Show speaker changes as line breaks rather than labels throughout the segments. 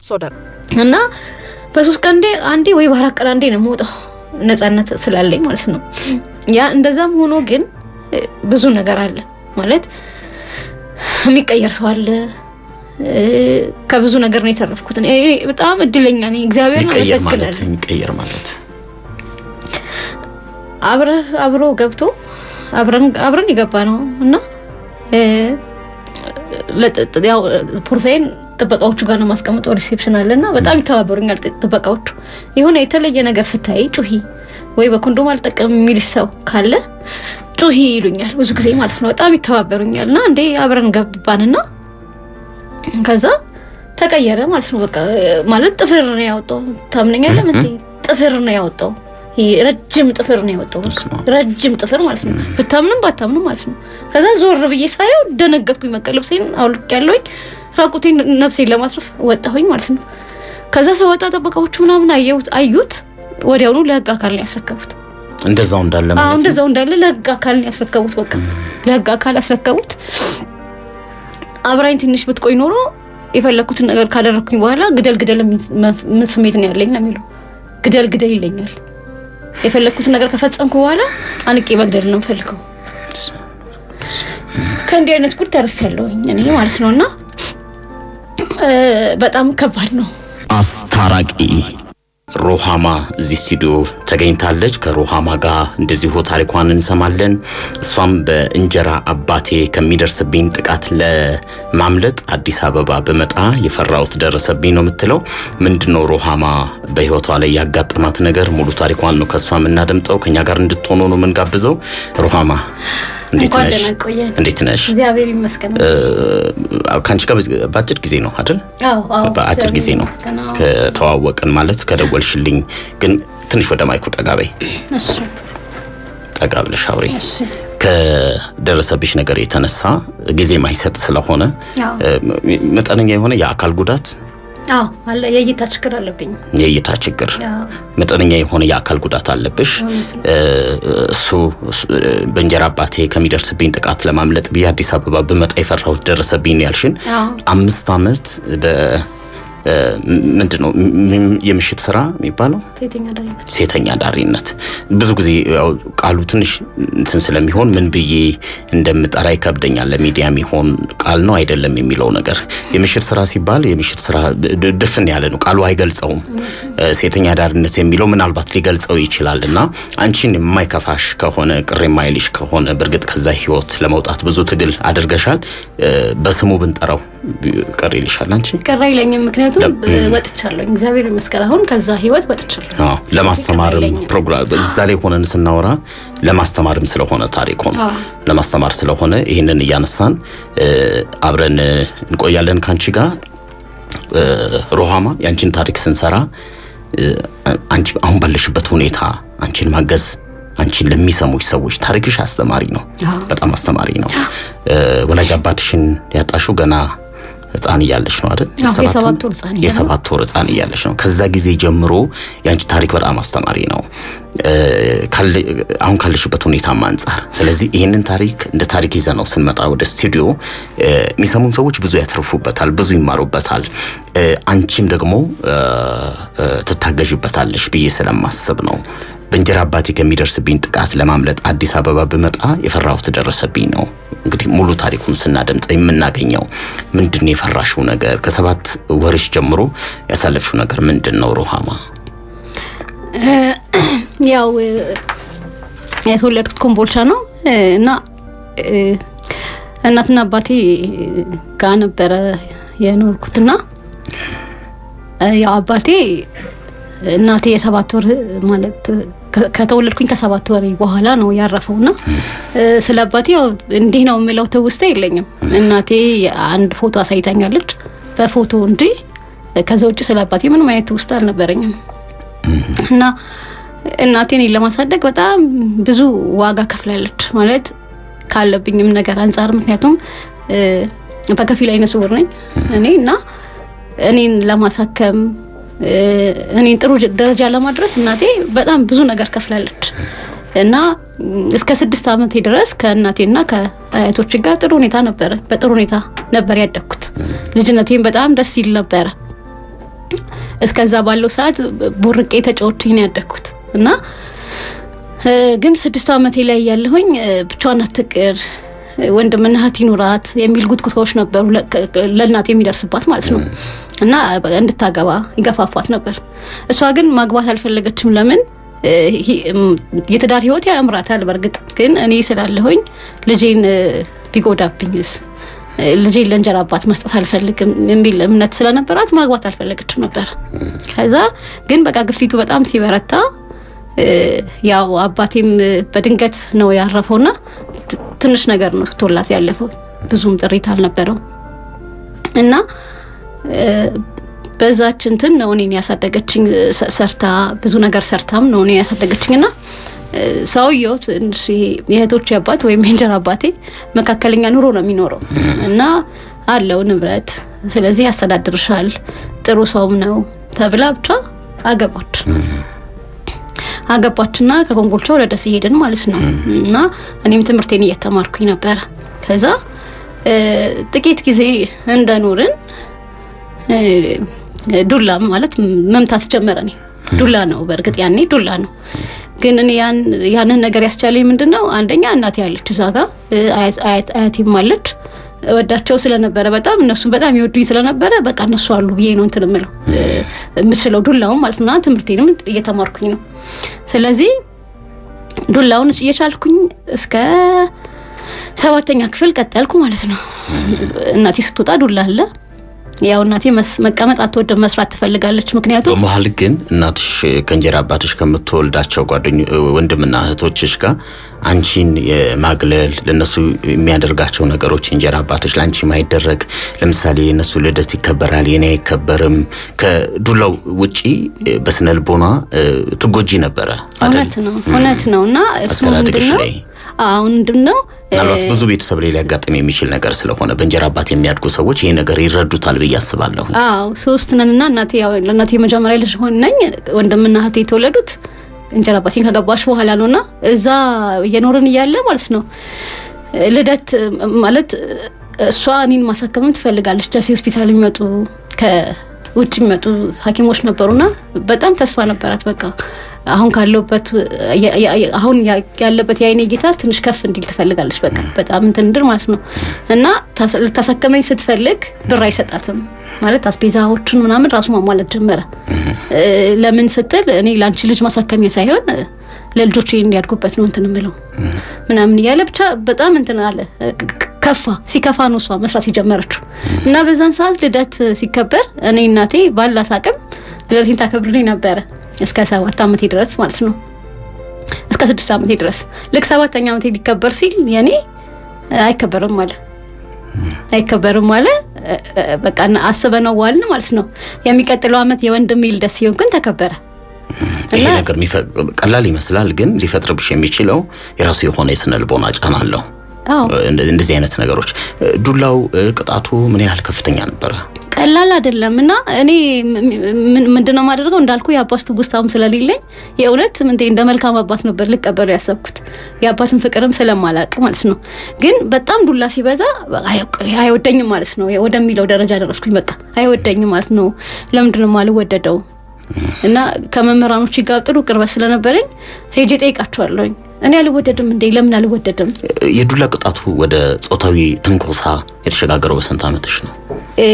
ሶደር
እና በሶስት ቀን አንዴ አንዴ ወይ በአራት ቀን አንዴ ነው የምወጣው ነጻነት ስላለኝ ማለት ነው። ያ እንደዛም ሆኖ ግን እ፣ ብዙ ነገር አለ ማለት የሚቀየር ሰው አለ። እ፣ ከብዙ ነገር ነው የተረፍኩት። እኔ በጣም እድለኛ ነኝ። እግዚአብሔር
የሚቀየር ማለት
አመሰግናለሁ።
የሚቀየር ማለት
አብረህ አብሮ ገብቶ አብረን አብረን የገባ ነው እና እ፣ ለጥ- ያው ፖርሳይን ጥበቃዎቹ ጋር ነው ማስቀምጠው ሪሴፕሽን አለ እና በጣም ይተባበሩኛል ጥ- ጥበቃዎቹ። የሆነ የተለየ ነገር ስታይ ጩሂ ወይ በኮንዶም አልጠቀም የሚልሽ ሰው ካለ ጩሂ ይሉኛል ብዙ ጊዜ ማለት ነው። በጣም ይተባበሩኛል እና እንዴ አብረን ገባንና ከዛ ተቀየረ ማለት ነው። በቃ ማለት ጥፍር ነው ያወጣው። ታምነኛለህ? ምን ጥፍር ነው ያወጣው። ይሄ ረጅም ጥፍር ነው ያወጣው። በቃ
በስመ አብ።
ረጅም ጥፍር ማለት ነው። ብታምንም ባታምንም ማለት ነው። ከዛ ዞር ብዬ ሳየው ደነገጥኩኝ። በቃ ልብሴን አውልቅ ያለውኝ ራቁቴን ነፍሴን ለማትረፍ ወጣሁኝ ማለት ነው። ከዛ ሰወጣ ጠበቃዎቹ ምናምን አየሁት አዩት። ወዲያውኑ ለህግ አካል ነው ያስረከቡት።
እንደዛው እንዳለ
አዎ
ማለት ነው።
እንደዛው እንዳለ ለህግ አካል ነው ያስረከቡት። በቃ ለህግ አካል ያስረከቡት። አብራኝ ትንሽ ብትቆይ ኖሮ የፈለኩትን ነገር ካደረኩኝ በኋላ ግደል ግደል የሚል መፍ- ምን ስሜት ነው ያለኝ ነው የሚለው። ግደል ግደል ይለኛል። የፈለኩትን ነገር ከፈጸምኩ በኋላ አንቄ መግደል ነው የምፈልገው። ከእንዲህ አይነት ጉድ ተርፍ ያለውኝ እኔ ማለት ነው እና እ፣ በጣም ከባድ ነው።
አስታራቂ ሩሃማ እዚህ ስቱዲዮ ተገኝታለች። ከሩሃማ ጋር እንደዚሁ ታሪኳን እንሰማለን። እሷም በእንጀራ አባቴ ከሚደርስብኝ ጥቃት ለማምለጥ አዲስ አበባ ብመጣ የፈራሁት ደረሰብኝ ነው የምትለው። ምንድነው ሩሃማ በህይወቷ ላይ ያጋጠማት ነገር? ሙሉ ታሪኳን ነው ከእሷ የምናደምጠው። ከኛ ጋር እንድትሆኑ ነው የምንጋብዘው። ሩሃማ እንዴት
እንኳን
ነሽ?
ደህና ቆየን።
እንዴት ነሽ?
እግዚአብሔር ይመስገን።
ከአንቺ ጋር በአጭር ጊዜ ነው አይደል?
አዎ አዎ፣
በአጭር ጊዜ ነው
ይመስገን። አዎ።
ከተዋወቅን ማለት ከደወልሽልኝ። ግን ትንሽ ወደ ማይኩ ጠጋ በይ፣
እሺ
ጠጋ ብለሽ አውሪ።
እሺ
ከደረሰብሽ ነገር የተነሳ ጊዜ ማይሰጥ ስለሆነ
አዎ
እ፣ መጠነኛ የሆነ የአካል ጉዳት፣
አዎ አለ የእይታ ችግር አለብኝ።
የእይታ ችግር፣
አዎ
መጠነኛ የሆነ የአካል ጉዳት አለብሽ።
እውነት ነው።
እ፣ እሱ እሱ፣ እ፣ በእንጀራ አባቴ ከሚደርስብኝ ጥቃት ለማምለጥ ብዬ አዲስ አበባ ብመጣ የፈራሁት ደረሰብኝ ነው ያልሽን።
አዎ
አምስት ዓመት በ እ፣ ምንድን ነው ም- የምሽት ስራ የሚባለው
ሴተኛ አዳሪነት
ሴተኛ ዳሪነት ብዙ ጊዜ ያው ቃሉ ትንሽ እንትን ስለሚሆን ምን ብዬ እንደምጠራ ይከብደኛል። ለሚዲያ የሚሆን ቃል ነው አይደለም የሚለው ነገር የምሽት ስራ ሲባል የምሽት ስራ ድ- ድፍን ያለ ነው፣ ቃሉ አይገልጸውም። እ፣ ሴተኛ ዳሪነት የሚለው ምናልባት ሊገልጸው ይችላል እና አንቺን የማይከፋሽ ከሆነ ቅር የማይልሽ ከሆነ በእርግጥ ከዛ ህይወት ለመውጣት ብዙ ትግል አድርገሻል። እ፣ በስሙ ብንጠራው ቅር ይልሻል አንቺ?
ቅር አይለኝም፣ ምክንያቱም
ለም-
እ፣ ወጥቻለሁ። እግዚአብሔር ይመስገን አሁን ከዛ ህይወት ወጥቻለሁ።
አዎ ለማስተማርም
አይለኝም።
ፕሮግራም እዛ ላይ ሆነን ስናወራ ለማስተማርም ስለሆነ ታሪኩን
አዎ።
ለማስተማር ስለሆነ ይህንን እያነሳን እ፣ አብረን እ፣ እንቆያለን ከአንቺ ጋር እ፣ ሮሃማ የአንቺን ታሪክ ስንሰራ እ፣ አንቺ አሁን ባለሽበት ሁኔታ አንቺን ማገዝ አንቺን ለሚሰሙሽ ሰዎች ታሪክሽ አስተማሪ ነው፣
አዎ።
በጣም አስተማሪ ነው። እ፣ ወላጅ አባትሽን ያጣሽው ገና ህፃን እያለሽ ነው አይደል?
አዎ፣ የሰባት ወር ህፃን እያለሁ።
የሰባት ወር ህፃን እያለሽ ነው። ከዛ ጊዜ ጀምሮ የአንቺ ታሪክ በጣም አስተማሪ ነው እ፣ ካለ- አሁን ካለሽበት ሁኔታም አንጻር። ስለዚህ ይህንን ታሪክ እንደ ታሪክ ይዘ ነው ስንመጣ ወደ ስቱዲዮ እ፣ የሚሰሙን ሰዎች ብዙ ያተርፉበታል፣ ብዙ ይማሩበታል። እ፣ አንቺም ደግሞ እ፣ እ፣ ትታገዥበታለሽ ብዬ ስለማስብ ነው። በእንጀራ አባቴ ከሚደርስብኝ ጥቃት ለማምለጥ አዲስ አበባ ብመጣ የፈራሁት ደረሰብኝ ነው። እንግዲህ ሙሉ ታሪኩን ስናደምጥ የምናገኘው ምንድን ነው የፈራሽው ነገር? ከሰባት ወርሽ ጀምሮ ያሳለፍሽው ነገር ምንድን ነው ሮሃማ?
ያው እ፣ የተወለድኩት ኮምቦልቻ ነው እ፣ እና እ፣ እናትና አባቴ ጋር ነበረ የኖርኩትና እ፣ ያው አባቴ እናቴ የሰባት ወር ማለት ከ- ከተወለድኩኝ ከሰባት ወር በኋላ ነው ያረፈው እና እ፣ ስለ አባቴ ያው እንዲህ ነው የምለው ትውስታ የለኝም። እናቴ አንድ ፎቶ አሳይታኛለች በፎቶ እንጂ ከዛ ውጭ ስለ አባቴ ምንም አይነት ትውስታ አልነበረኝም። እና እናቴ እኔን ለማሳደግ በጣም ብዙ ዋጋ ከፍላለች ማለት ካለብኝም ነገር አንጻር ምክንያቱም እ፣ በከፊል አይነ ስውር ነኝ እኔ እና እኔን ለማሳከም እ፣ እኔን ጥሩ ደረጃ ለማድረስ እናቴ በጣም ብዙ ነገር ከፍላለች እና ም፣ እስከ ስድስት ዓመቴ ድረስ ከእናቴና ከአያቶች ጋር ጥሩ ሁኔታ ነበረ። በጥሩ ሁኔታ ነበር ያደግኩት። ልጅነቴም በጣም ደስ ይል ነበረ እስከዛ ባለው ሰዓት ቦርቄ ተጫውቼ ነው ያደግኩት እና እ፣ ግን ስድስት ዓመቴ ላይ ያለሁኝ ብቻዋን አትቅር ወንድምና እህት ይኑራት የሚል ጉትጉታዎች ነበሩ ለ- ከ- ከ- ለእናት የሚደርስባት ማለት ነው እና በቃ እንድታገባ ይገፋፋት ነበር። እሷ ግን ማግባት አልፈለገችም። ለምን እ፣ ሂ- እም፣ የትዳር ህይወት ያምራታል። በእርግጥ ግን እኔ ስላለሁኝ ልጄን እ፣ ቢጎዳብኝስ እ፣ ልጄን ለእንጀራ አባት መስጠት አልፈልግም የሚል እምነት ስለነበራት ማግባት አልፈለገችም ነበር። ከዛ ግን በቃ ግፊቱ በጣም ሲበረታ እ፣ ያው አባቴም እ፣ በድንገት ነው ያረፈውና ት- ትንሽ ነገር ነው ትቶላት ያለፈው ብዙም ጥሪት አልነበረው እና እ፣ በዛች እንትን ነው እኔን ያሳደገችኝ እ፣ ሰ- ሰርታ ብዙ ነገር ሰርታም ነው እኔን ያሳደገችኝ እና እ፣ ሰውየው ትንሽ ይሄ የእህቶቼ አባት ወይም የእንጀራ አባቴ መካከለኛ ኑሮ ነው የሚኖረው እና አለው ንብረት ስለዚህ ያስተዳድርሻል ጥሩ ሰውም ነው ተብላ ብቻ አገባች አገባችና ከኮምቦልቻ ወደ ደሴ ሄድን ማለት ነው እና እኔም ትምህርቴን እየተማርኩኝ ነበረ ከዛ እ፣ ጥቂት ጊዜ እንደኖርን እ፣ ዱላ ማለት መምታት ጀመረ እኔ ዱላ ነው በእርግጥ ያኔ ዱላ ነው ግን እኔ ያን ያንን ነገር ያስቻለኝ ምንድን ነው አንደኛ እናቴ ያለች እዛ ጋ እ፣ አያት- አያት- አያቴም አለች ወዳቸው ስለነበረ በጣም እነሱም በጣም ይወዱኝ ስለነበረ በቃ እነሱ አሉ ብዬ ነው እንትን የምለው እ፣ የምችለው ዱላውን ማለት ነው እና ትምህርቴንም እየተማርኩኝ ነው ስለዚህ ዱላውን እየቻልኩኝ እስከ ሰባተኛ ክፍል ቀጠልኩ ማለት ነው። እናቴ ስትወጣ ዱላ አለ። ያው እናቴ መስ- መቀመጥ አትወድም፣ መስራት ትፈልጋለች። ምክንያቱም
በመሀል ግን እናትሽ ከእንጀራ አባትሽ ከምትወልዳቸው ጓደኞ ወንድምና እህቶችሽ ጋር አንቺን የማግለል ለነሱ የሚያደርጋቸው ነገሮች የእንጀራ አባትሽ ለአንቺ ማይደረግ ለምሳሌ የነሱ ልደት ይከበራል፣ የኔ አይከበርም። ከዱላው ውጪ በስነ ልቦና እ፣ ትጎጂ ነበረ አይደል?
እውነት ነው እውነት ነው እና እሱ
አስተዳደግሽ
ምንድን ነው
ላይ
አሁን ምንድን ነው
ምናልባት ብዙ ቤተሰብ ላይ ሊያጋጥም የሚችል ነገር ስለሆነ በእንጀራ አባት የሚያድጉ ሰዎች ይህ ነገር ይረዱታል ብዬ አስባለሁ።
አዎ ሶስት ነንና እናቴ ያው ለእናቴ የመጀመሪያ ልጅ ሆን ነኝ። ወንድምና እህቴ የተወለዱት እንጀራ አባቴን ከገባሽ በኋላ ነውና እዛ እየኖርን እያለ ማለት ነው ልደት ማለት እሷ እኔን ማሳከምም ትፈልጋለች። ደሴ ሆስፒታል የሚመጡ ከውጭ የሚመጡ ሐኪሞች ነበሩና በጣም ተስፋ ነበራት። በቃ አሁን ካለበት አሁን ያለበት የአይኔ ጌታ ትንሽ ከፍ እንዲል ትፈልጋለች። በቃ በጣም እንትን እንድር ማለት ነው እና ታስ- ልታሳከመኝ ስትፈልግ ብር አይሰጣትም ማለት አስቤዛዎችን ምናምን ራሱ ማሟላት ጀመረ። እ፣ ለምን ስትል እኔ ለአንቺ ልጅ ማሳከሚያ ሳይሆን እ፣ ለልጆቼ እንዲያድጉበት ነው እንትን የምለው ምናምን እያለ ብቻ በጣም እንትን አለ ክ- ክ- ከፋ ሲከፋ ነው እሷ መስራት የጀመረችው እና በዛን ሰዓት ልደት ሲከበር እኔ እናቴ ባላት አቅም ልደቴን ታከብርልኝ ነበረ እስከ ሰባት ዓመቴ ድረስ ማለት ነው እስከ ስድስት ዓመቴ ድረስ ልክ ሰባተኛ ዓመቴ ሊከበር ሲል የኔ አይከበርም አለ አይከበርም አለ እ፣ እ፣ በቃ እና አስበነው ዋልን ማለት ነው የሚቀጥለው ዓመት የወንድሜ ልደት ሲሆን ግን ተከበረ
ይሄ ነገር የሚፈ- ቀላል ይመስላል፣ ግን ሊፈጥርብሽ የሚችለው የራሱ የሆነ የስነ ልቦና ጫና አለው።
አዎ
እንደ- እንደዚህ አይነት ነገሮች ዱላው እ፣ ቅጣቱ ምን ያህል ከፍተኛ ነበረ?
ቀላል አይደለም እና እኔ ምን- ምንድነው የማደርገው እንዳልኩ የአባት ትውስታም ስለሌለኝ የእውነት ምንቴ እንደ መልካም አባት ነበር ልቀበሉ ያሰብኩት የአባትን ፍቅርም ስለማላቅ ማለት ነው። ግን በጣም ዱላ ሲበዛ አይ- አይወደኝም ማለት ነው ወደሚለው ደረጃ ደረስኩኝ። በቃ አይወደኝም ማለት ነው። ለምንድነው የማልወደደው? እና ከመምህራኖች ጋር ጥሩ ቅርበት ስለነበረኝ ሄጄ ጠይቃቸዋለሁኝ። እኔ አልወደድም እንዴ ለምን አልወደድም?
የዱላ ቅጣቱ ወደ ጾታዊ ትንኮሳ የተሸጋገረው በስንት ዓመትሽ ነው?
እ፣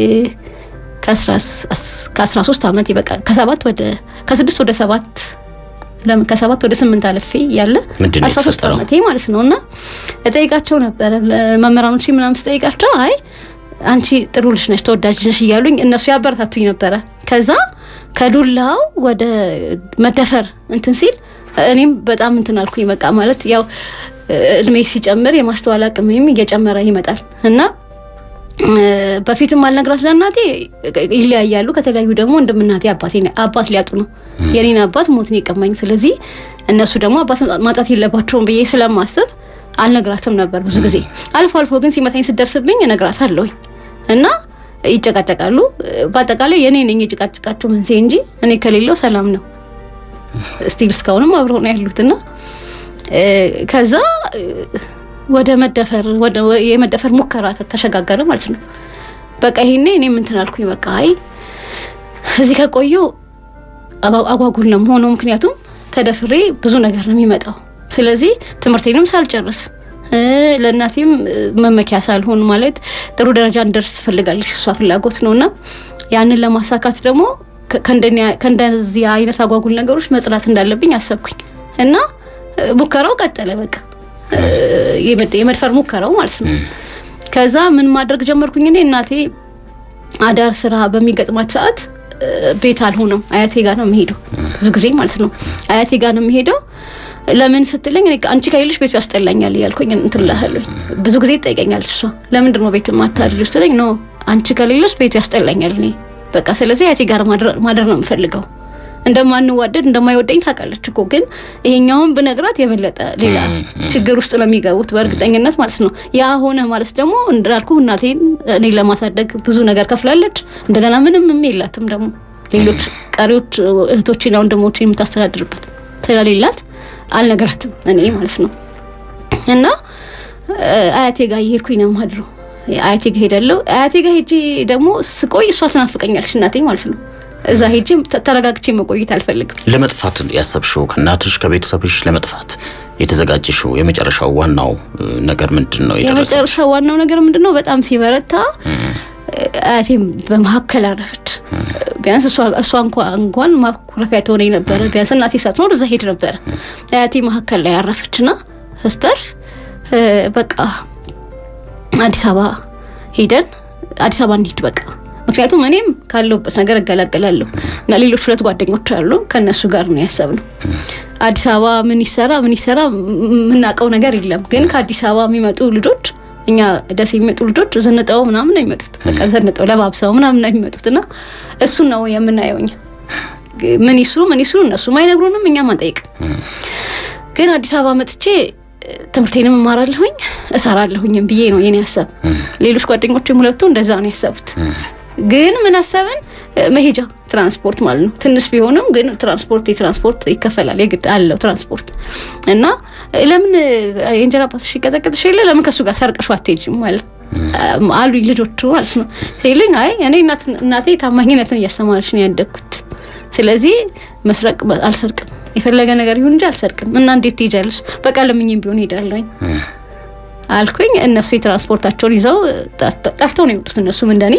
ከአስራ ሶስት ዓመት ይበቃል ከሰባት ወደ ከስድስት ወደ ሰባት ለምን ከሰባት ወደ ስምንት አልፌ ያለ
ምንድን ነው
አስራ ሶስት
የተፈጠረው?
ዓመቴ ማለት ነው እና እጠይቃቸው ነበረ መምህራኖች ምናምን ስጠይቃቸው አይ አንቺ ጥሩ ልጅ ነሽ ተወዳጅ ነሽ እያሉኝ እነሱ ያበረታቱኝ ነበረ ከዛ ከዱላው ወደ መደፈር እንትን ሲል እኔም በጣም እንትን አልኩኝ በቃ ማለት ያው እድሜ ሲጨምር የማስተዋል አቅሜም እየጨመረ ይመጣል እና እ፣ በፊትም አልነግራት ለእናቴ ይለያያሉ። ከተለያዩ ደግሞ ወንድም እናቴ አባቴ አባት ሊያጡ ነው። የኔን አባት ሞት ነው የቀማኝ። ስለዚህ እነሱ ደግሞ አባት ማጣት የለባቸውም ብዬ ስለማስብ አልነግራትም ነበር ብዙ ጊዜ። አልፎ አልፎ ግን ሲመታኝ ስደርስብኝ እነግራታለሁኝ እና ይጨቃጨቃሉ። በአጠቃላይ የኔ ነኝ የጭቃጭቃቸው መንስኤ እንጂ እኔ ከሌለው ሰላም ነው። ስቲል እስካሁንም አብረው ነው ያሉትና እ፣ ከዛ እ፣ ወደ መደፈር ወደ የመደፈር ሙከራ ተ- ተሸጋገረ ማለት ነው። በቃ ይሄኔ እኔ እንትን አልኩኝ። በቃ አይ እዚህ ከቆየሁ አጓ- አጓጉል ነው የምሆነው። ምክንያቱም ተደፍሬ ብዙ ነገር ነው የሚመጣው። ስለዚህ ትምህርቴንም ሳልጨርስ እ፣ ለእናቴም እ፣ መመኪያ ሳልሆን ማለት ጥሩ ደረጃ እንደርስ ትፈልጋለች እሷ ፍላጎት ነው እና ያንን ለማሳካት ደግሞ ከ- ከእንደኛ- ከእንደዚህ አይነት አጓጉል ነገሮች መጽዳት እንዳለብኝ አሰብኩኝ እና እ፣ ሙከራው ቀጠለ። በቃ እ፣ የመድ- የመድፈር ሙከራው ማለት ነው። ከዛ ምን ማድረግ ጀመርኩኝ እኔ እናቴ አዳር ስራ በሚገጥማት ሰዓት እ፣ ቤት አልሆነም አያቴ ጋር ነው የምሄደው ብዙ ጊዜ ማለት ነው አያቴ ጋር ነው የምሄደው ለምን ስትለኝ እኔ አንቺ ከሌለሽ ቤቱ ያስጠላኛል እያልኩኝ እንትን እልሃለሁ ብዙ ጊዜ ትጠይቀኛለች እሷ ለምንድን ነው ቤት የማታድሪው ስትለኝ ኖ አንቺ ከሌለሽ ቤቱ ያስጠላኛል እኔ በቃ ስለዚህ አያቴ ጋር ማድረ- ማደር ነው የምፈልገው እንደማንዋደድ እንደማይወደኝ ታውቃለች እኮ ግን ይሄኛውን ብነግራት የበለጠ ሌላ ችግር ውስጥ ነው የሚገቡት በእርግጠኝነት ማለት ነው። ያ ሆነ ማለት ደግሞ እንዳልኩ እናቴን እኔ ለማሳደግ ብዙ ነገር ከፍላለች። እንደገና ምንም የላትም ደግሞ ሌሎች ቀሪዎች እህቶችና ወንድሞች የምታስተዳድርበት ስለሌላት አልነግራትም እኔ ማለት ነው እና እ፣ አያቴ ጋር እየሄድኩኝ ነው የማድረው። አያቴ ጋር ሄዳለሁ። አያቴ ጋር ሄጄ ደግሞ ስቆይ እሷ ትናፍቀኛለች እናቴ ማለት ነው። እዛ ሄጄ ተ- ተረጋግቼ መቆየት አልፈልግም።
ለመጥፋት ያሰብሽው ከእናትሽ ከቤተሰብሽ ለመጥፋት የተዘጋጀሽው የመጨረሻው ዋናው እ፣ ነገር ምንድን ነው የደረሰ
የመጨረሻ ዋናው ነገር ምንድን ነው? በጣም ሲበረታ አያቴም በመካከል አረፈች። ቢያንስ እሷ እሷ እንኳ- እንኳን ማኩረፊያ ትሆነኝ ነበረ። ቢያንስ እናቴ ሳትኖር እዛ ሄድ ነበረ። አያቴ መካከል ላይ አረፈች እና ስተርፍ እ፣ በቃ አዲስ አበባ ሄደን አዲስ አበባ እንሂድ በቃ ምክንያቱም እኔም ካለሁበት ነገር እገላገላለሁ እና ሌሎች ሁለት ጓደኞች አሉ ከእነሱ ጋር ነው ያሰብነው። አዲስ አበባ ምን ይሰራ ምን ይሰራ የምናውቀው ነገር የለም። ግን ከአዲስ አበባ የሚመጡ ልጆች እኛ ደስ የሚመጡ ልጆች ዘንጠው ምናምን ነው የሚመጡት። በቃ ዘንጠው ለባብሰው ምናምን ነው የሚመጡት እና እሱን ነው የምናየው እኛ። ምን ይስሩ ምን ይስሩ እነሱም አይነግሩንም፣ እኛም አንጠይቅም። ግን አዲስ አበባ መጥቼ እ፣ ትምህርቴንም እማራለሁኝ እሰራለሁኝም ብዬ ነው የኔ ሀሳብ። ሌሎች ጓደኞችም ሁለቱ እንደዛ ነው ያሰቡት። ግን ምን አሰብን? እ፣ መሄጃ ትራንስፖርት ማለት ነው። ትንሽ ቢሆንም ግን ትራንስፖርት የትራንስፖርት ይከፈላል፣ የግድ አለው ትራንስፖርት እና እ፣ ለምን እ፣ የእንጀራ አባትሽ ይቀጠቅጥሽ የለ ለምን ከእሱ ጋር ሰርቀሽ አትሄጂም ማለት አሉኝ ልጆቹ ማለት ነው ሲሉኝ፣ አይ እኔ እናት- እናቴ ታማኝነትን እያስተማረች ነው ያደግኩት ስለዚህ መስረቅ በ- አልሰርቅም፣ የፈለገ ነገር ይሁን እንጂ አልሰርቅም። እና እንዴት ትሄጃለሽ? በቃ ለምኝም ቢሆን ሄዳለሁኝ አልኩኝ። እነሱ የትራንስፖርታቸውን ይዘው ጠፍተው ጠፍተው ነው የመጡት። እነሱም እንደኔ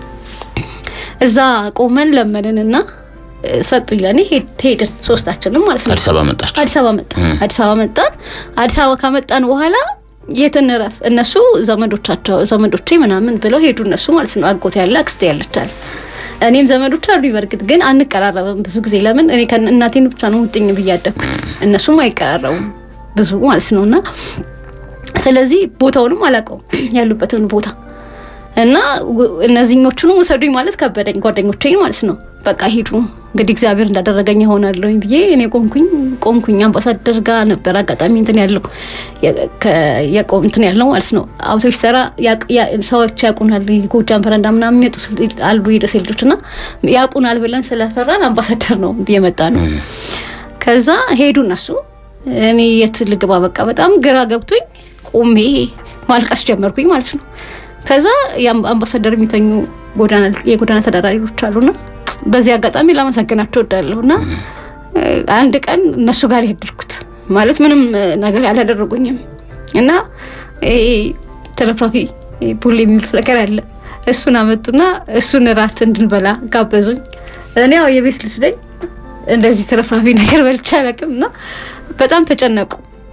እዛ ቆመን ለመንንና እ፣ ሰጡኝ ለእኔ ሄድ- ሄድን ሶስታችንም ማለት ነው።
አዲስ አበባ መጣችሁ
አዲስ አበባ መጣን። አዲስ አበባ መጣን። አዲስ አበባ ከመጣን በኋላ የት እንረፍ? እነሱ ዘመዶቻቸው ዘመዶቼ ምናምን ብለው ሄዱ። እነሱ ማለት ነው አጎት ያለ አክስቴ ያለቻል እኔም ዘመዶች አሉ። በርግጥ ግን አንቀራረብም ብዙ ጊዜ ለምን እኔ ከእነ- እናቴን ብቻ ነው ውጥኝ ብዬ ያደግኩት እነሱም አይቀራረቡም ብዙ ማለት ነው እና ስለዚህ ቦታውንም አላውቀውም ያሉበትን ቦታ እና ው- እነዚህኞቹንም ውሰዱኝ ማለት ከበደኝ ጓደኞቼን ማለት ነው በቃ ሂዱ እንግዲህ እግዚአብሔር እንዳደረገኝ ይሆናለሁኝ ብዬ እኔ ቆምኩኝ ቆምኩኝ አምባሳደር ጋር ነበር አጋጣሚ እንትን ያለው የ- ከ- የቆም እንትን ያለው ማለት ነው አውቶቡስ ተራ ያቅ- ያ- ሰዎች ያውቁናል ጎጃም በረንዳ ምናምን የሚመጡ ስል- አሉ የደሴ ልጆች እና ያውቁናል ብለን ስለፈራን አምባሳደር ነው የመጣ ነው ከዛ ሄዱ እነሱ እኔ የት ልግባ በቃ በጣም ግራ ገብቶኝ ቆሜ ማልቀስ ጀመርኩኝ ማለት ነው ከዛ የአም- አምባሳደር የሚተኙ ጎዳና የጎዳና ተዳዳሪዎች አሉና በዚህ አጋጣሚ ላመሰግናቸው እወዳለሁ እና እ፣ አንድ ቀን እነሱ ጋር ያደርኩት ማለት ምንም እ፣ ነገር ያላደረጉኝም እና ይሄ ተረፍራፊ ይሄ ቡሌ የሚሉት ነገር አለ እሱን አመጡና እሱን እራት እንድንበላ ጋበዙኝ እኔ ያው የቤት ልጅ ነኝ እንደዚህ ተረፍራፊ ነገር በልቼ አላውቅም እና በጣም ተጨነቁ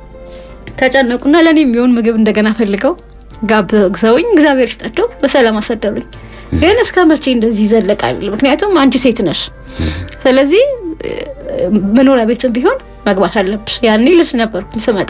ተጨነቁና ለእኔ የሚሆን ምግብ እንደገና ፈልገው ጋብዘውኝ እግዚአብሔር ይስጣቸው በሰላም አሳደሩኝ። ግን እስከ መቼ እንደዚህ ይዘለቃል? ምክንያቱም አንቺ ሴት ነሽ። ስለዚህ እ፣ መኖሪያ ቤትም ቢሆን መግባት አለብሽ። ያኔ ልጅ ነበርኩኝ ስመጣ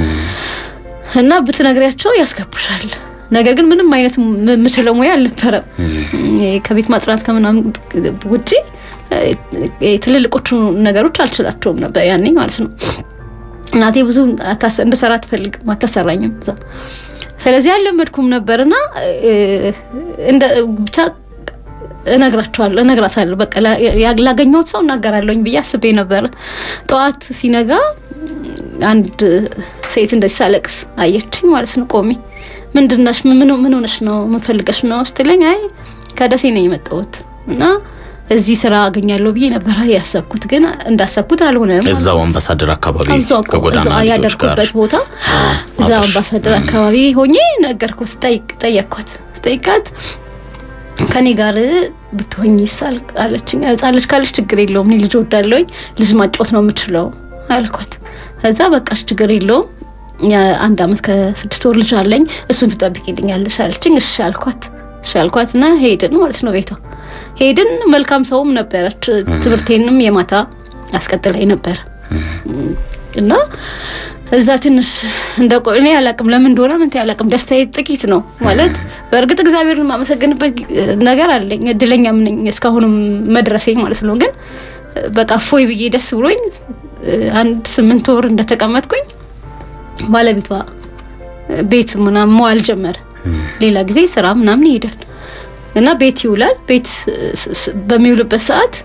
እና ብትነግሪያቸው ያስገቡሻል። ነገር ግን ምንም አይነት ም- ምችለው ሙያ አልነበረም። ይሄ ከቤት ማጽዳት ከምናምን ውጪ እ፣ ትልልቆቹ ነገሮች አልችላቸውም ነበር ያኔ ማለት ነው። እናቴ ብዙ አታስ- እንድሰራ አትፈልግም፣ አታሰራኝም እዛ። ስለዚህ አልለመድኩም ነበርና እ፣ እንደ ብቻ እነግራቸዋለሁ እነግራታለሁ በቃ ላ- ያ- ላገኘሁት ሰው እናገራለሁኝ ብዬ አስቤ ነበር። ጠዋት ሲነጋ አንድ ሴት እንደዚህ ሳለቅስ አየችኝ ማለት ነው። ቆሜ ምንድነሽ? ምን ምን ሆነሽ ነው? ምን ፈልገሽ ነው ስትለኝ አይ ከደሴ ነው የመጣሁት እና እዚህ ስራ አገኛለሁ ብዬ ነበር ያሰብኩት፣ ግን እንዳሰብኩት አልሆነም።
እዛው አምባሳደር አካባቢ
እዛው እኮ
ከጎዳና
እዛው
ልጆች ጋር
ያደርኩበት ቦታ እዛ አምባሳደር አካባቢ ሆኜ ነገርኩት። ስጠይቅ ጠየቅኳት ስጠይቃት ከኔ ጋር ብትሆኝ ይሳል አለችኝ። ህጻን ልጅ ካለች ችግር የለውም እኔ ልጅ ወዳለሁኝ ልጅ ማጫወት ነው የምችለው አልኳት። እዛ በቃሽ ችግር የለውም የአንድ አመት ከስድስት ወር ልጅ አለኝ እሱን ትጠብቂልኛለሽ አለችኝ። እሺ አልኳት። እሺ አልኳት እና ሄድን ማለት ነው ቤቷ ሄድን። መልካም ሰውም ነበረች። ትምህርቴንም የማታ አስቀጥላኝ ነበረ እና እዛ ትንሽ እንደ ቆ እኔ አላቅም ለምን እንደሆነ ምን አላቅም። ደስታዬ ጥቂት ነው ማለት በእርግጥ እግዚአብሔርን የማመሰግንበት ነገር አለኝ እድለኛም ነኝ እስካሁንም መድረሴ ማለት ነው። ግን በቃ ፎይ ብዬ ደስ ብሎኝ አንድ ስምንት ወር እንደተቀመጥኩኝ ባለቤቷ ቤት ምናምን መዋል ጀመረ። ሌላ ጊዜ ስራ ምናምን ይሄዳል እና ቤት ይውላል። ቤት በሚውልበት ሰዓት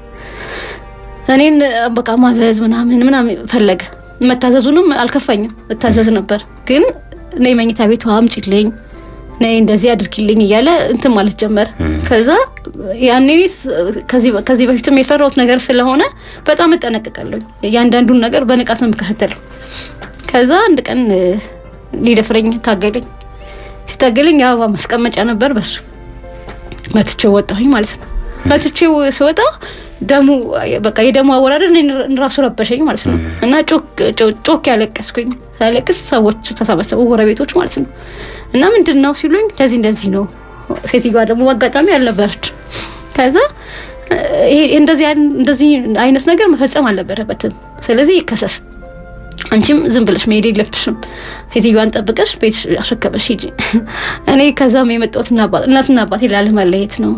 እኔን በቃ ማዘዝ ምናምን ምናምን ፈለገ። መታዘዙንም አልከፋኝም፣ እታዘዝ ነበር። ግን ነይ መኝታ ቤቷ አምጪልኝ፣ ነይ እንደዚህ አድርጊልኝ እያለ እንትን ማለት ጀመረ። ከዛ ያኔ ከዚህ በፊትም የፈራሁት ነገር ስለሆነ በጣም እጠነቅቃለሁ። እያንዳንዱን ነገር በንቃት ነው የምከታተለው። ከዛ አንድ ቀን ሊደፍረኝ ታገለኝ። ሲታገለኝ የአበባ ማስቀመጫ ነበር፣ በሱ መትቼው ወጣሁኝ ማለት ነው። መትቼው ስወጣ ደሙ በቃ የደሙ አወራረድ ራሱ ረበሸኝ ማለት ነው። እና ጮክ ያለቀስኩኝ። ሳለቅስ ሰዎች ተሰበሰቡ፣ ጎረቤቶች ማለት ነው። እና ምንድን ነው ሲሉኝ እንደዚህ እንደዚህ ነው። ሴትዮዋ ደግሞ አጋጣሚ አልነበረች። ከዛ እንደዚህ አይነት ነገር መፈጸም አልነበረበትም፣ ስለዚህ ይከሰስ አንቺም ዝም ብለሽ መሄድ የለብሽም። ሴትዮዋን ጠብቀሽ ቤት አሸከበሽ ሂጂ። እኔ ከዛም የመጣሁት እናትና አባቴ ላለመለየት ነው።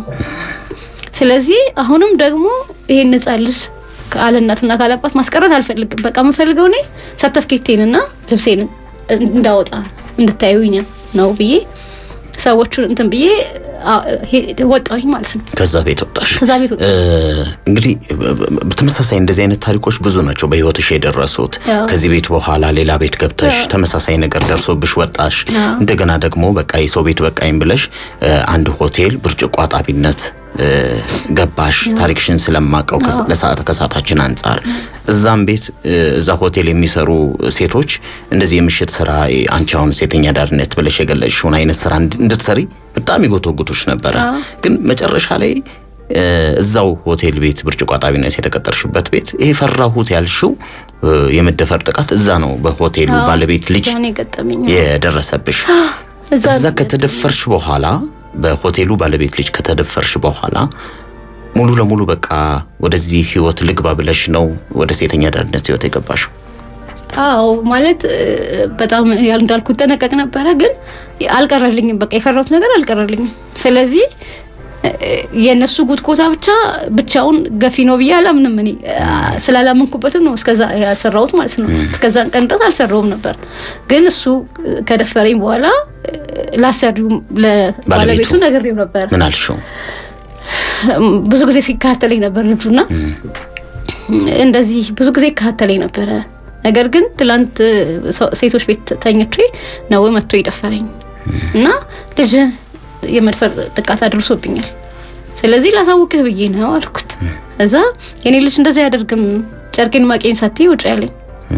ስለዚህ አሁንም ደግሞ ይሄን ሕፃን ልጅ ካለ እናትና ካለ አባት ማስቀረት አልፈልግም። በቃ የምፈልገው እኔ ሰርተፍኬቴንና ልብሴን እንዳወጣ እንድታዩኝ ነው ብዬ ሰዎቹን እንትን ብዬ ወጣሁኝ ማለት ነው።
ከዛ ቤት ወጣሽ።
ከዛ ቤት ወጣሁ።
እንግዲህ በተመሳሳይ እንደዚህ አይነት ታሪኮች ብዙ ናቸው በህይወትሽ የደረሱት።
አዎ።
ከዚህ ቤት በኋላ ሌላ ቤት ገብተሽ ተመሳሳይ ነገር ደርሶብሽ ወጣሽ።
አዎ።
እንደገና ደግሞ በቃ የሰው ቤት በቃኝ ብለሽ እ፣ አንድ ሆቴል ብርጭቆ አጣቢነት እ፣ ገባሽ። ታሪክሽን ስለማቀው ከሰ- ለሰዓት ከሰዓታችን አንጻር እዛም ቤት እ፣ እዛ ሆቴል የሚሰሩ ሴቶች እንደዚህ የምሽት ስራ አንቺ አሁን ሴተኛ ዳርነት ብለሽ የገለጽሽውን አይነት ስራ እንድ- እንድትሰሪ በጣም ይጎተጉቶች ነበረ።
አዎ።
ግን መጨረሻ ላይ እ፣ እዛው ሆቴል ቤት ብርጭቆ አጣቢነት የተቀጠርሽበት ቤት ይሄ ፈራሁት ያልሽው እ፣ የመደፈር ጥቃት እዛ ነው በሆቴሉ
አዎ፣
ባለቤት ልጅ
እዛ ነው የገጠመኝ።
የደረሰብሽ።
እዛ
እዛ ከተደፈርሽ በኋላ በሆቴሉ ባለቤት ልጅ ከተደፈርሽ በኋላ ሙሉ ለሙሉ በቃ ወደዚህ ህይወት ልግባ ብለሽ ነው ወደ ሴተኛ ዳርነት ህይወት የገባሽው?
አዎ ማለት እ፣ በጣም ያል እንዳልኩት ጠነቀቅ ነበረ፣ ግን አልቀረልኝም። በቃ የፈራሁት ነገር አልቀረልኝም። ስለዚህ እ፣ የእነሱ ጉትኮታ ብቻ ብቻውን ገፊ ነው ብዬ አላምንም። እኔ እ፣ ስላላመንኩበትም ነው እስከዛ ያልሰራሁት ማለት ነው። እስከዛን ቀን ድረስ አልሰራውም ነበር። ግን እሱ እ፣ ከደፈረኝ በኋላ እ፣ ላሰሪው ለባለቤቱ
ባለቤቱ?
ነግሬው ነበር።
ምን አልሽው?
ብዙ ጊዜ ሲከታተለኝ ነበር ልጁና እንደዚህ ብዙ ጊዜ ይከታተለኝ ነበረ። ነገር ግን ትላንት ሰው- ሴቶች ቤት ተኝቼ ነው መጥቶ የደፈረኝ እና ልጅ የመድፈር ጥቃት አድርሶብኛል። ስለዚህ ላሳውቅህ ብዬ ነው አልኩት። እዛ የኔ ልጅ እንደዚህ አያደርግም ጨርቄን ማቄን ሳትይ ውጭ ያለኝ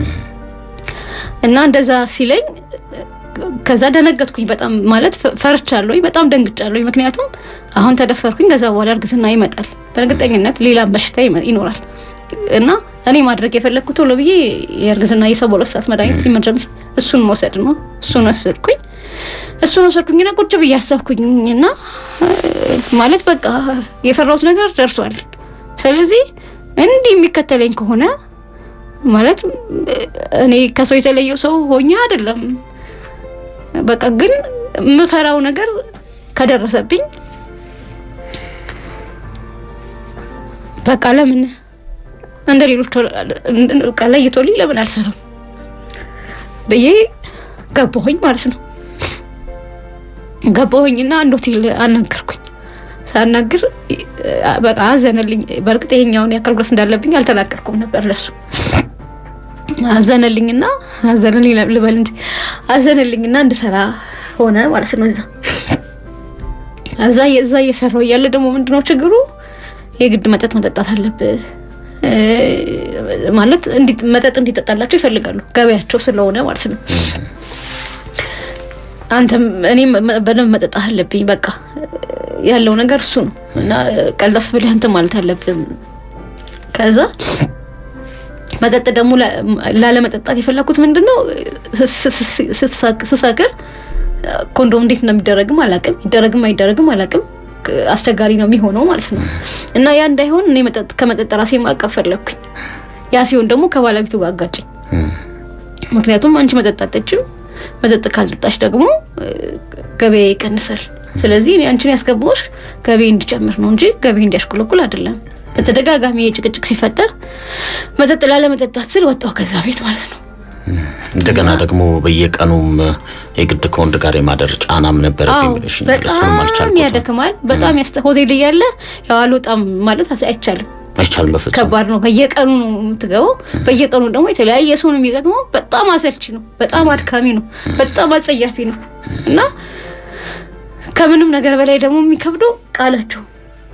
እና እንደዛ ሲለኝ ከዛ ደነገጥኩኝ። በጣም ማለት ፈ- ፈርቻለሁኝ፣ በጣም ደንግጫለሁኝ። ምክንያቱም አሁን ተደፈርኩኝ፣ ከዛ በኋላ እርግዝና ይመጣል፣ በእርግጠኝነት ሌላ በሽታ ይመ- ይኖራል እና እኔ ማድረግ የፈለግኩት ቶሎ ብዬ የእርግዝና የሰባ ሁለት ሰዓት መድኃኒት ኢመርጀንሲ እሱን መውሰድ ነው። እሱን ወሰድኩኝ። እሱን ወሰድኩኝና ቁጭ ብዬ አሰብኩኝ እና እ፣ ማለት በቃ የፈራሁት ነገር ደርሷል። ስለዚህ እንዲህ የሚከተለኝ ከሆነ ማለት እ፣ እኔ ከሰው የተለየው ሰው ሆኜ አይደለም በቃ ግን የምፈራው ነገር ከደረሰብኝ በቃ ለምን እንደ ሌሎች በቃ ለይቶልኝ ለምን አልሰራም ብዬ ገባሁኝ ማለት ነው። ገባሁኝና አንድ ሆቴል አናገርኩኝ። ሳናግር በቃ አዘነልኝ። በእርግጥ ይሄኛውን የአካል ጉዳት እንዳለብኝ አልተናገርኩም ነበር ለሱ አዘነልኝና አዘነልኝ ልበል እንጂ አዘነልኝና እንድሰራ ሆነ ማለት ነው። እዛ እዛ እዛ እየሰራው እያለ ደግሞ ምንድነው ችግሩ የግድ መጠጥ መጠጣት አለብህ እ፣ ማለት እንዲ- መጠጥ እንዲጠጣላቸው ይፈልጋሉ ገበያቸው ስለሆነ ማለት ነው። አንተም እኔም መ- በደንብ መጠጣት አለብኝ። በቃ ያለው ነገር እሱ ነው እና ቀልጠፍ ብለህ እንትን ማለት አለብን። ከዛ መጠጥ ደግሞ ላ- ላለመጠጣት የፈለኩት ምንድን ነው ስ- ስ- ስ- ስሰክር ኮንዶም እንዴት እንደሚደረግም አላቅም፣ ይደረግም አይደረግም አላቅም። አስቸጋሪ ነው የሚሆነው ማለት ነው እና ያ እንዳይሆን እኔ መጠጥ ከመጠጥ ራሴ ማቀፍ ፈለግኩኝ። ያ ሲሆን ደግሞ ከባለቤቱ ጋር አጋጨኝ። ምክንያቱም አንቺ መጠጥ አጠጭም መጠጥ ካልጠጣሽ ደግሞ እ፣ ገበያ ይቀንሳል። ስለዚህ እኔ አንቺን ያስገባዎች ገበያ እንዲጨምር ነው እንጂ ገበያ እንዲያሽቆለቁል አይደለም። በተደጋጋሚ የጭቅጭቅ ሲፈጠር መጠጥ ላለመጠጣት ስል ወጣሁ ከዛ ቤት ማለት ነው።
እንደገና ደግሞ በየቀኑም የግድ ከወንድ ጋር የማደር ጫናም ነበረብኝ
አዎ
ብለሽኛል። እሱንም
በጣም
አልቻልኩትም።
ያደክማል። በጣም ያስተ ሆቴል እያለ ያው አልወጣም ማለት አይቻልም።
አይቻልም በፍጹም።
ከባድ ነው። በየቀኑ ነው የምትገባው። በየቀኑ ደግሞ የተለያየ ሰው ነው የሚገጥመው። በጣም አሰልቺ ነው። በጣም አድካሚ ነው። በጣም አጸያፊ ነው እና ከምንም ነገር በላይ ደግሞ የሚከብደው ቃላቸው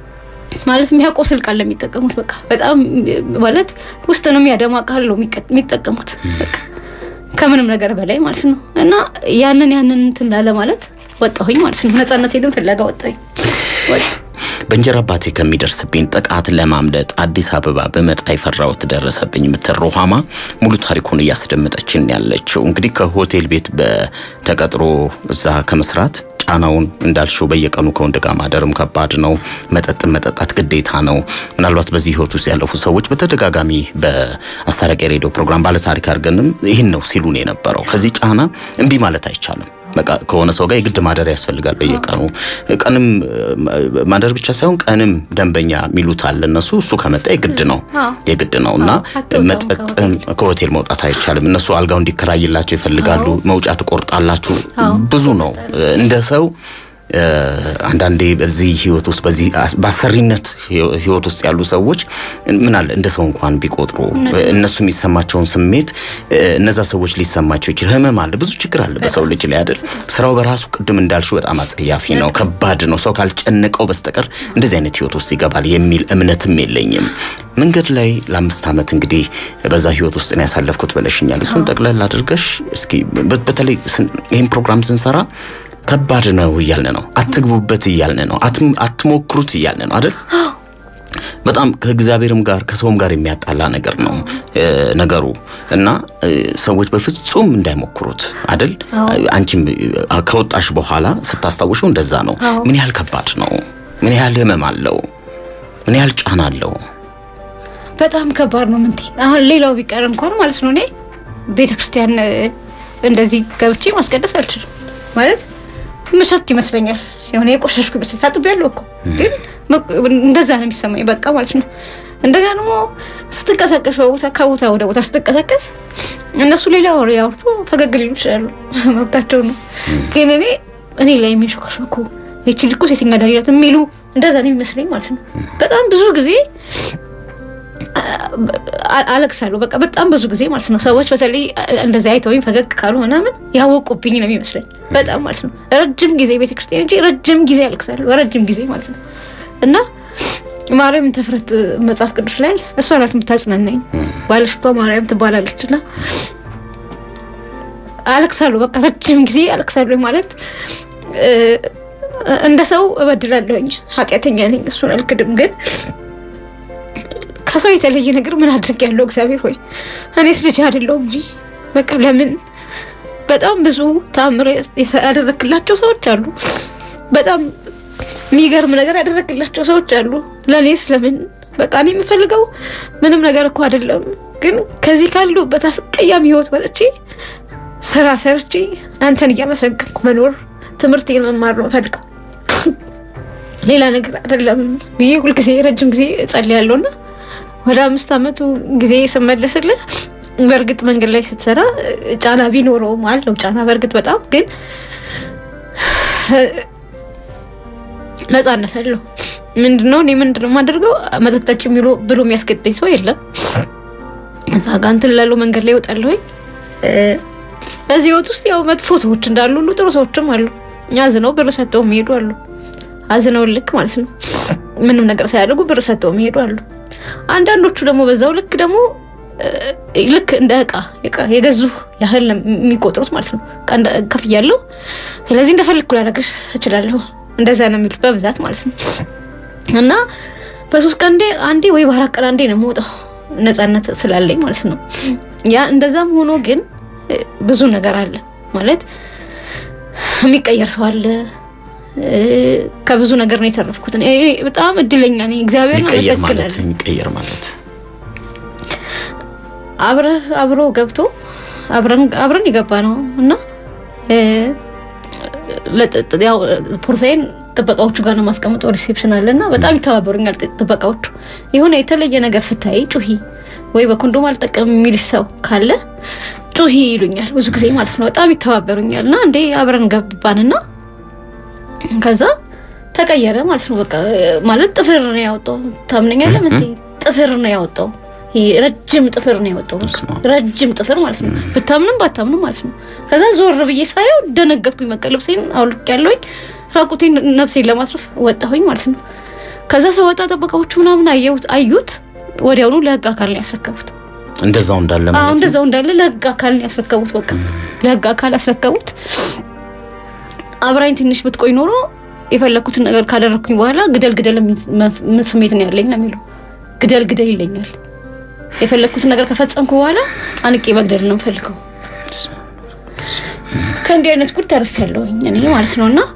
ማለት የሚያቆስል ቃል ነው የሚጠቀሙት። በቃ በጣም ማለት ውስጥ ነው የሚያደማ ቃል ነው የሚቀ- የሚጠቀሙት በቃ ከምንም ነገር በላይ ማለት ነው እና ያንን ያንን እንትን ላለ ማለት ወጣሁኝ ማለት ነው። ነጻነቴንም ፍለጋ ወጣሁኝ ወጣሁ።
በእንጀራ አባቴ ከሚደርስብኝ ጥቃት ለማምለጥ አዲስ አበባ በመጣ የፈራሁት ደረሰብኝ የምትል ሩሃማ ሙሉ ታሪኩን እያስደመጠችን ያለችው እንግዲህ ከሆቴል ቤት በተቀጥሮ እዛ ከመስራት ጫናውን እንዳልሽው በየቀኑ ከወንድ ጋር ማደርም ከባድ ነው። መጠጥን መጠጣት ግዴታ ነው። ምናልባት በዚህ ህይወት ውስጥ ያለፉ ሰዎች በተደጋጋሚ በአስታራቂ ሬዲዮ ፕሮግራም ባለታሪክ አድርገንም ይህን ነው ሲሉን የነበረው። ከዚህ ጫና እምቢ ማለት አይቻልም። በቃ ከሆነ ሰው ጋር የግድ ማደር ያስፈልጋል። በየቀኑ ቀንም እ፣ ማደር ብቻ ሳይሆን ቀንም ደንበኛ የሚሉት አለ እነሱ። እሱ ከመጣ የግድ ነው
አዎ።
የግድ ነው እና
አዎ፣ አትወጣም
መጠጥም ከሆቴል መውጣት አይቻልም። እነሱ አልጋው እንዲከራይላቸው ይፈልጋሉ። መውጫ ትቆርጣላችሁ።
አዎ፣
ብዙ ነው እንደ ሰው እ፣ አንዳንዴ በዚህ ህይወት ውስጥ በዚህ አስ- በአሰሪነት ህይወ- ህይወት ውስጥ ያሉ ሰዎች ምን አለ እንደ ሰው እንኳን ቢቆጥሩ እነሱ የሚሰማቸውን ስሜት እ፣ እነዛ ሰዎች ሊሰማቸው ይችላል። ህመም አለ፣ ብዙ ችግር አለ በሰው ልጅ ላይ አይደል? ስራው በራሱ ቅድም እንዳልሽው በጣም አጸያፊ ነው፣ ከባድ ነው። ሰው ካልጨነቀው በስተቀር እንደዚህ አይነት ህይወት ውስጥ ይገባል የሚል እምነትም የለኝም። መንገድ ላይ ለአምስት ዓመት እንግዲህ በዛ ህይወት ውስጥ ነው ያሳለፍኩት ብለሽኛል። እሱን ጠቅለል አድርገሽ እስኪ በ- በተለይ ስን- ይህን ፕሮግራም ስንሰራ ከባድ ነው እያልን ነው፣ አትግቡበት እያልን ነው፣ አትም- አትሞክሩት እያልን ነው አይደል? በጣም ከእግዚአብሔርም ጋር ከሰውም ጋር የሚያጣላ ነገር ነው እ፣ ነገሩ እና እ፣ ሰዎች በፍጹም እንዳይሞክሩት አይደል? አንቺም እ፣ ከወጣሽ በኋላ ስታስታውሸው እንደዛ ነው። ምን ያህል ከባድ ነው፣ ምን ያህል ህመም አለው፣ ምን ያህል ጫና አለው።
በጣም ከባድ ነው። ምንቴ አሁን ሌላው ቢቀር እንኳን ማለት ነው እኔ ቤተ ክርስቲያን እ፣ እንደዚህ ገብቼ ማስቀደስ አልችልም። ማለት ምሸት ይመስለኛል የሆነ የቆሸሽኩ ይመስለኛል። ታጥቤያለሁ እኮ ግን መ- እንደዛ ነው የሚሰማኝ በቃ ማለት ነው። እንደገና ደግሞ ስትንቀሳቀስ በቦታ ከቦታ ወደ ቦታ ስትንቀሳቀስ እነሱ ሌላ ወሬ ያወርቱ ፈገግ ሊሉ ይችላሉ፣ መብታቸው ነው። ግን እኔ እኔ ላይ የሚሾካሾኩ ይቺ ልጅ እኮ ሴተኛ አዳሪ ናት የሚሉ እንደዛ ነው የሚመስለኝ ማለት ነው። በጣም ብዙ ጊዜ አ- አለቅሳለሁ በቃ በጣም ብዙ ጊዜ ማለት ነው። ሰዎች በተለይ እንደዚህ አይተውኝ ፈገግ ካሉ ምናምን ያወቁብኝ ነው የሚመስለኝ በጣም ማለት ነው። ረጅም ጊዜ ቤተክርስቲያን እንጂ ረጅም ጊዜ አለቅሳለሁ፣ ረጅም ጊዜ ማለት ነው። እና ማርያም ተፍረት መጽሐፍ ቅዱስ ላይ እሷ ናት የምታጽናናኝ፣ ባለሽቷ ማርያም ትባላለች እና አለቅሳለሁ በቃ ረጅም ጊዜ አለቅሳለሁ ማለት እ፣ እንደ ሰው እበድላለሁኝ፣ ኃጢአተኛ ነኝ፣ እሱን አልክድም ግን ከሰው የተለየ ነገር ምን አድርግ ያለው እግዚአብሔር ሆይ እኔስ ልጅ አይደለሁም ወይ? በቃ ለምን በጣም ብዙ ተአምር ያደረክላቸው ሰዎች አሉ። በጣም የሚገርም ነገር ያደረክላቸው ሰዎች አሉ። ለእኔስ ለምን በቃ እኔ የምፈልገው ምንም ነገር እኮ አይደለም፣ ግን ከዚህ ካለሁበት አስቀያሚ ህይወት ወጥቼ ስራ ሰርቼ አንተን እያመሰገንኩ መኖር ትምህርት መማር ነው ፈልገው ሌላ ነገር አይደለም ብዬ ሁልጊዜ ረጅም ጊዜ እጸልያለሁና ወደ አምስት ዓመቱ ጊዜ ስመለስልህ በእርግጥ መንገድ ላይ ስትሰራ እ፣ ጫና ቢኖረውም አለው ጫና በእርግጥ በጣም ግን እ፣ ነጻነት አለው። ምንድነው እኔ ምንድነው የማደርገው መጠጣች የሚሉ ብሎ የሚያስገድደኝ ሰው የለም። እዛ ጋ እንትን ላለው መንገድ ላይ ይወጣለሁኝ። እ፣ በዚህ ህይወት ውስጥ ያው መጥፎ ሰዎች እንዳሉ ሁሉ ጥሩ ሰዎችም አሉ። አዝነው ብር ሰጠው የሚሄዱ አሉ። አዝነው ልክ ማለት ነው ምንም ነገር ሳያደርጉ ብር ሰጥተው የሚሄዱ አሉ። አንዳንዶቹ ደግሞ በዛው ልክ ደግሞ እ፣ ልክ እንደ እቃ እቃ የገዙ ያህል ነው የሚቆጥሩት ማለት ነው። እቃ እንደ- ከፍያለሁ፣ ስለዚህ እንደፈለግኩ ላደርግሽ እችላለሁ። እንደዛ ነው የሚሉት በብዛት ማለት ነው። እና በሶስት ቀን አንዴ አንዴ ወይ በአራት ቀን አንዴ ነው የምወጣው ነፃነት ስላለኝ ማለት ነው። ያ እንደዛም ሆኖ ግን እ፣ ብዙ ነገር አለ ማለት የሚቀየር ሰው አለ። እ፣ ከብዙ ነገር ነው የተረፍኩት። እኔ በጣም እድለኛ ነኝ። እግዚአብሔር ነው
የሚቀየር ማለት
አመሰግናለሁ።
የሚቀየር ማለት
አብረህ አብሮ ገብቶ አብረን አብረን የገባ ነው እና እ፣ ለጥ- ያው ፖርሳይን ጥበቃዎቹ ጋር ነው ማስቀምጠው ሪሴፕሽን አለ እና በጣም ይተባበሩኛል ጥ- ጥበቃዎቹ። የሆነ የተለየ ነገር ስታይ ጩሂ ወይ በኮንዶም አልጠቀም የሚልሽ ሰው ካለ ጩሂ ይሉኛል ብዙ ጊዜ ማለት ነው። በጣም ይተባበሩኛል እና እንዴ አብረን ገባንና ከዛ ተቀየረ ማለት ነው። በቃ ማለት ጥፍር ነው ያወጣው። ታምነኛለህ? ምን ጥፍር ነው ያወጣው። ይሄ ረጅም ጥፍር ነው ያወጣው። በቃ
በስመ አብ።
ረጅም ጥፍር ማለት ነው። ብታምንም ባታምንም ማለት ነው። ከዛ ዞር ብዬ ሳየው ደነገጥኩኝ። በቃ ልብሴን አውልቅ ያለውኝ ራቁቴን ነፍሴን ለማትረፍ ወጣሁኝ ማለት ነው። ከዛ ሰወጣ ጠበቃዎቹ ምናምን አየሁት አዩት። ወዲያውኑ ለህግ አካል ነው ያስረከቡት።
እንደዛው እንዳለ
አዎ
ማለት ነው።
እንደዛው እንዳለ ለህግ አካል ነው ያስረከቡት። በቃ ለህግ አካል ያስረከቡት። አብራኝ ትንሽ ብትቆይ ኖሮ የፈለኩትን ነገር ካደረኩኝ በኋላ ግደል ግደል የሚል መፍ- ምን ስሜት ነው ያለኝ ነው የሚለው። ግደል ግደል ይለኛል። የፈለኩትን ነገር ከፈጸምኩ በኋላ አንቄ መግደል ነው የምፈልገው። ከእንዲህ አይነት ጉድ ተርፌያለሁኝ እኔ ማለት ነው እና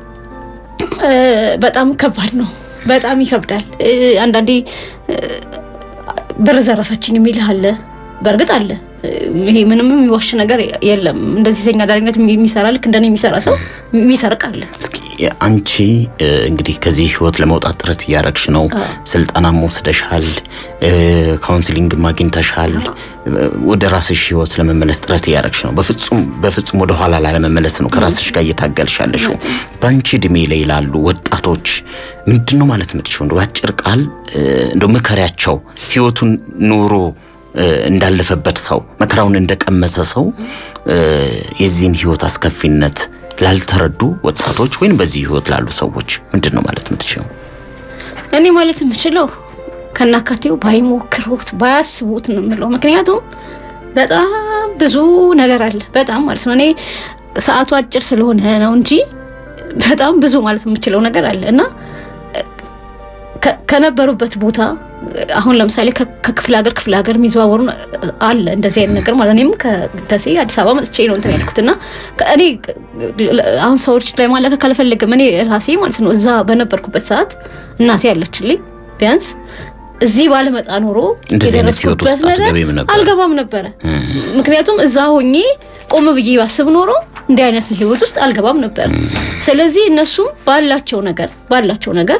እ፣ በጣም ከባድ ነው። በጣም ይከብዳል። እ፣ አንዳንዴ እ፣ ብር ዘረፈችኝ የሚልህ አለ። በእርግጥ አለ። እ፣ ይሄ ምንም የሚዋሽ ነገር የለም። እንደዚህ ሴተኛ አዳሪነት የሚሰራ ልክ እንደኔ የሚሰራ ሰው የሚሰርቅ አለ።
እስኪ አንቺ እ፣ እንግዲህ ከዚህ ህይወት ለመውጣት ጥረት እያረግሽ ነው። ስልጠናም ወስደሻል፣ እ፣ ካውንስሊንግም አግኝተሻል። እ፣ ወደ ራስሽ ህይወት ለመመለስ ጥረት እያረግሽ ነው። በፍጹም በፍጹም ወደ ኋላ ላለመመለስ ነው ከራስሽ ጋር እየታገልሽ ያለሽው። በአንቺ እድሜ ላይ ላሉ ወጣቶች ምንድን ነው ማለት የምትችው? እንደው በአጭር ቃል እ፣ እንደው ምከሪያቸው ህይወቱን ኑሮ እ፣ እንዳለፈበት ሰው መከራውን እንደቀመሰ ሰው እ፣ የዚህን ህይወት አስከፊነት ላልተረዱ ወጣቶች ወይም በዚህ ህይወት ላሉ ሰዎች ምንድን ነው ማለት የምትችለው?
እኔ ማለት የምችለው ከናካቴው ባይሞክሩት ባያስቡት ነው የምለው። ምክንያቱም በጣም ብዙ ነገር አለ። በጣም ማለት ነው። እኔ ሰዓቱ አጭር ስለሆነ ነው እንጂ በጣም ብዙ ማለት የምችለው ነገር አለ እና ከ- ከነበሩበት ቦታ አሁን ለምሳሌ ከ- ከክፍለ ሀገር ክፍለ ሀገር የሚዘዋወሩ አለ እንደዚህ አይነት ነገር ማለት እኔም ከደሴ አዲስ አበባ መጥቼ ነው እንትን ያልኩት እና ከ- እኔ አሁን ሰዎች ላይ ማለከክ አልፈልግም። እኔ ራሴ ማለት ነው እዛ በነበርኩበት ሰዓት እናቴ ያለችልኝ ቢያንስ እዚህ ባለመጣ ኖሮ
እንደዚህ አይነት ህይወት ውስጥ
የደረስኩበት ነገር
አትገቢም ነበር።
አልገባም ነበረ። ምክንያቱም እዛ ሆኜ ቆም ብዬ ባስብ ኖሮ እንዲህ አይነት ህይወት ውስጥ አልገባም ነበር። ስለዚህ እነሱም ባላቸው ነገር ባላቸው ነገር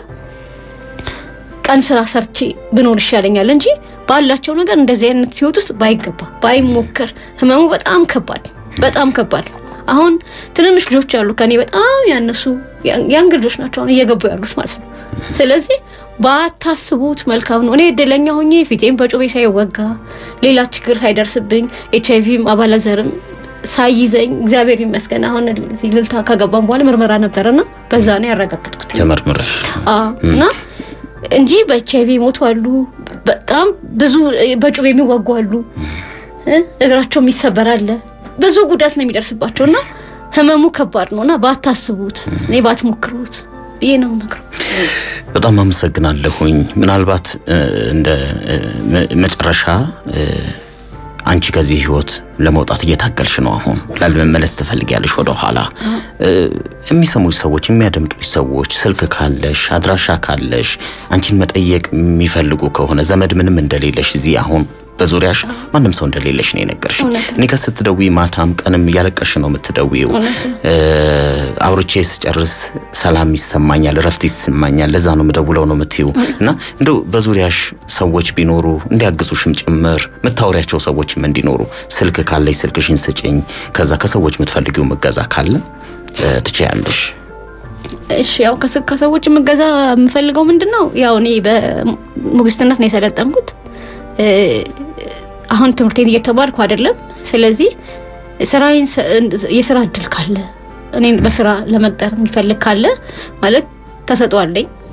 ቀን ስራ ሰርቼ ብኖር ይሻለኛል እንጂ ባላቸው ነገር እንደዚህ አይነት ህይወት ውስጥ ባይገባ ባይሞከር፣ ህመሙ በጣም ከባድ በጣም ከባድ ነው። አሁን ትንንሽ ልጆች አሉ ከኔ በጣም ያነሱ ያንግ ልጆች ናቸው አሁን እየገቡ ያሉት ማለት ነው። ስለዚህ ባታስቡት መልካም ነው። እኔ እድለኛ ሆኜ ፊቴም በጩቤ ሳይወጋ ሌላ ችግር ሳይደርስብኝ ኤች አይቪም አባላዘርም ሳይዘኝ እግዚአብሔር ይመስገን። አሁን እዚህ ልልታ ከገባም በኋላ ምርመራ ነበረና በዛ ነው ያረጋገጥኩት።
ተመርምረሽ
አዎ እና እንጂ በኤች አይቪ ሞቱ አሉ። በጣም ብዙ በጩቤ የሚዋጉ አሉ። እ እግራቸው የሚሰበር አለ። ብዙ ጉዳት ነው የሚደርስባቸው እና ህመሙ ከባድ ነው እና ባታስቡት፣ እኔ ባትሞክሩት ብዬ ነው የምመክረው።
በጣም አመሰግናለሁኝ። ምናልባት እ፣ እንደ እ፣ መ- መጨረሻ እ፣ አንቺ ከዚህ ህይወት ለመውጣት እየታገልሽ ነው። አሁን ላለመመለስ ትፈልጊያለሽ ወደ ኋላ። እ፣ የሚሰሙሽ ሰዎች፣ የሚያደምጡሽ ሰዎች ስልክ ካለሽ፣ አድራሻ ካለሽ አንቺን መጠየቅ የሚፈልጉ ከሆነ ዘመድ ምንም እንደሌለሽ እዚህ አሁን በዙሪያሽ ማንም ሰው እንደሌለሽ ነው የነገርሽ።
እውነት ነው።
እኔ ጋር ስትደውይ ማታም ቀንም እያለቀሽ ነው የምትደውይው።
እውነት ነው።
እ፣ አውርቼ ስጨርስ ሰላም ይሰማኛል፣ እረፍት ይሰማኛል፣ ለዛ ነው የምደውለው ነው የምትይው። እና እንደው በዙሪያሽ ሰዎች ቢኖሩ እንዲያግዙሽም ጭምር የምታወሪያቸው ሰዎችም እንዲኖሩ ስልክ ካለሽ ስልክሽን ስጭኝ። ከዛ ከሰዎች የምትፈልጊው እገዛ ካለ እ፣ ትችያለሽ።
እሺ ያው ከስ- ከሰዎች የምገዛ የምፈልገው ምንድን ነው? ያው እኔ በሞግዚትነት ነው የሰለጠንኩት። እ፣ አሁን ትምህርቴን እየተማርኩ አይደለም። ስለዚህ ስራዬን ሰ- የስራ እድል ካለ እኔን በስራ ለመቅጠር የሚፈልግ ካለ ማለት ተሰጥኦ አለኝ።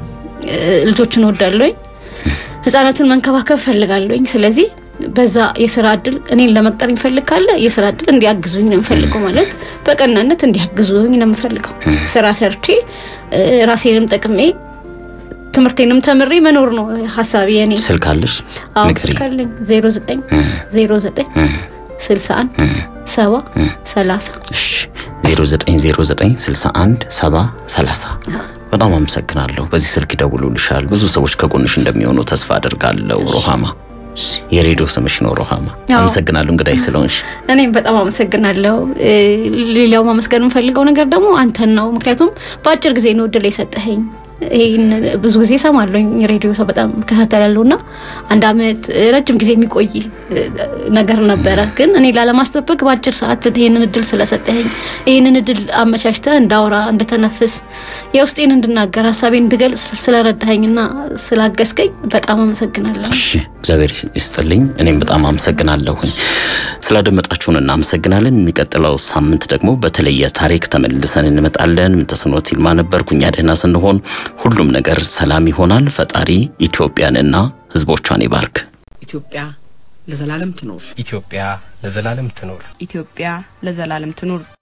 ልጆችን እወዳለሁኝ። ህጻናትን መንከባከብ ፈልጋለሁኝ። ስለዚህ በዛ የስራ እድል እኔን ለመቅጠር የሚፈልግ ካለ የስራ እድል እንዲያግዙኝ ነው የምፈልገው። ማለት በቀናነት እንዲያግዙኝ ነው የምፈልገው። ስራ ሰርቼ ራሴንም ጠቅሜ ትምህርቴንም ተምሬ መኖር ነው ሀሳቢ የኔ።
ስልክ አለሽ?
አዎ
ንገሪ።
ስልክ አለኝ። ዜሮ ዘጠኝ ዜሮ ዘጠኝ ስልሳ አንድ ሰባ ሰላሳ
እሺ 0909 61 70 30 በጣም አመሰግናለሁ። በዚህ ስልክ ይደውሉልሻል። ብዙ ሰዎች ከጎንሽ እንደሚሆኑ ተስፋ አደርጋለሁ። ሮሃማ የሬዲዮ ስምሽ ነው ሮሃማ።
አዎ።
አመሰግናለሁ እንግዳይ ስለሆንሽ።
እኔም በጣም አመሰግናለሁ። እ፣ ሌላው ማመስገን የምፈልገው ነገር ደግሞ አንተን ነው። ምክንያቱም በአጭር ጊዜ ነው እድል የሰጠኸኝ። ይህን ብዙ ጊዜ እሰማለሁ ሬዲዮ ሰው በጣም እከታተላለሁ እና አንድ አመት እ፣ ረጅም ጊዜ የሚቆይ እ፣ ነገር ነበረ። ግን እኔ ላለማስጠበቅ በአጭር ሰዓት ይህንን እድል ስለሰጠኸኝ ይህንን እድል አመቻችተህ እንዳወራ እንድተነፍስ፣ የውስጤን እንድናገር ሀሳቤን እንድገልጽ ስለረዳኸኝና ስላገዝከኝ በጣም አመሰግናለሁ።
እሺ እግዚአብሔር ይስጥልኝ። እኔም በጣም አመሰግናለሁኝ። ስላደመጣችሁን እናመሰግናለን። የሚቀጥለው ሳምንት ደግሞ በተለየ ታሪክ ተመልሰን እንመጣለን። ምንተስኖት ይልማ ነበርኩ። እኛ ደህና ስንሆን ሁሉም ነገር ሰላም ይሆናል። ፈጣሪ ኢትዮጵያንና ሕዝቦቿን ይባርክ።
ኢትዮጵያ ለዘላለም ትኖር።
ኢትዮጵያ ለዘላለም ትኖር።
ኢትዮጵያ ለዘላለም ትኑር።